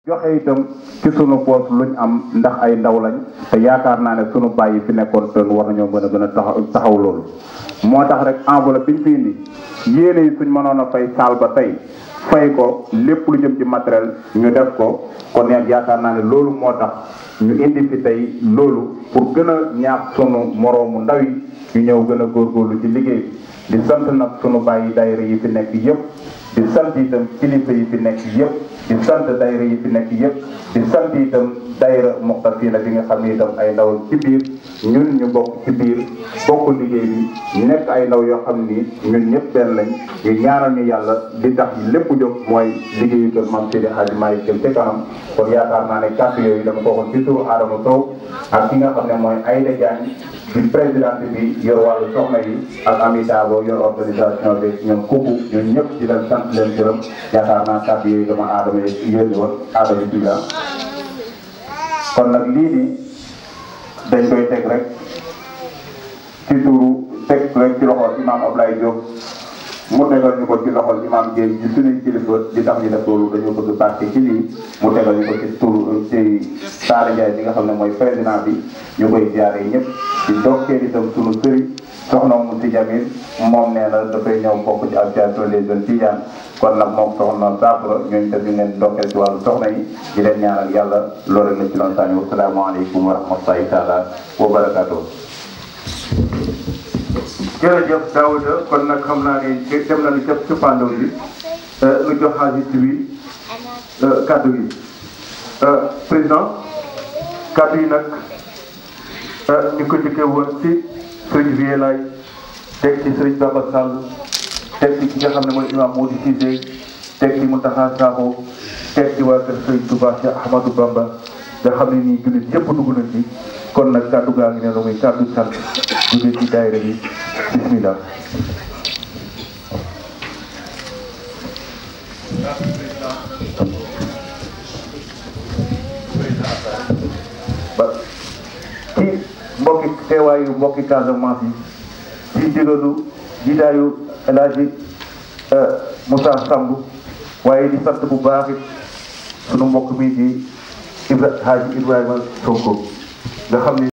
joxe itam ci sunu poos luñ am ndax ay ndaw lañ te yaakaar naa ne sunu bàyyi fi nekkoon te war nañoo mën a gën a taxaw taxaw loolu moo tax rek enveloppe bi ñu fi indi yéene yi suñ mënoon a fay saal ba tey fay ko lépp lu jëm ci matériel ñu def ko kon neen yaakaar naa ne loolu moo tax ñu indi fi tey loolu pour gën a ñaax sunu moroomu ndaw yi ñu ñëw gën a góorgóorlu ci liggéey bi di sant nag sunu bàyyi daayira yi fi nekk yëpp di sant itam kilifa yi fi nekk yëpp di sant daayira yi fi nekk yëpp di sant itam daayira muqtafina bi nga xam ne itam ay ndaw ci biir ñun ñu bokk ci biir bokk liggéey bi nekk ay ndaw yoo xam ni ñun ñëpp benn lañ ñu ñaanal ñu yàlla di tax lépp jóg mooy liggéeyu kër Mame Seydi Hadji Malick jëm ci kanam kon yaakaar naa ne kàddu yooyu dama ko waxoon ci turu Adama Sow ak ki nga xam ne mooy Aïda Diagne di présidente bi yor wàllu soxna yi ak Ami Dabo yor organisation bi ñoom kooku ñun ñëpp di leen sant leen gërëm yaakaar naa kàddu yooyu dama Adama yónni woon Adama Dila kon nag lii nii dañ koy teg rek ci turu teg rek ci loxol imam Ablaye Diop mu tegal ñu ko ci loxol imam Dieng ci suñuy kilifa di tax ñu def loolu dañoo bëgg barke ci lii mu tegal ñu ko ci turu ci Saara Ndiaye bi nga xam ne mooy président bi ñu koy jaaree ñëpp di dokkee itam sunu sëriñ soxna mu si Jamil moom nee na dafay ñëw bokk ci association des jeunes Tidiane kon nag moom soxna Saafara ñooñu tamit ñu leen dokkee ci wàllu soxna yi di leen ñaanal yàlla loolu rek la ci doon sànni wasalaamaaleykum wa rahmatulahi taala wa barakaatu. jërëjëf Daouda kon nag xam naa ne dem nañu ca ci pandaw bi lu jox xaalis bi kaddu gi président kaddu yi nag ñu ko jëkkee woon ci sëriñ Vieux Laye teg ci sëriñ Baba Sall teg ci ki nga xam ne mooy imam Mody Cissé teg ci Mountakha Sakho teg ci waa kër sëriñ Touba Cheikh Ahmadou Bamba nga xam ne nii jullit yëpp dugg na ci kon nag kaddu gaa ngi ne la muy kaddu sant jógee ci daayira bi bismillah ba ci mbokki teewaayu mbokki Casamance yi ci digalu jidaayu El Hadji Moussa Samb waaye di sant bu baax it sunu mbokk mi di Ibra Hadji Ibrahima Sonko nga xam ne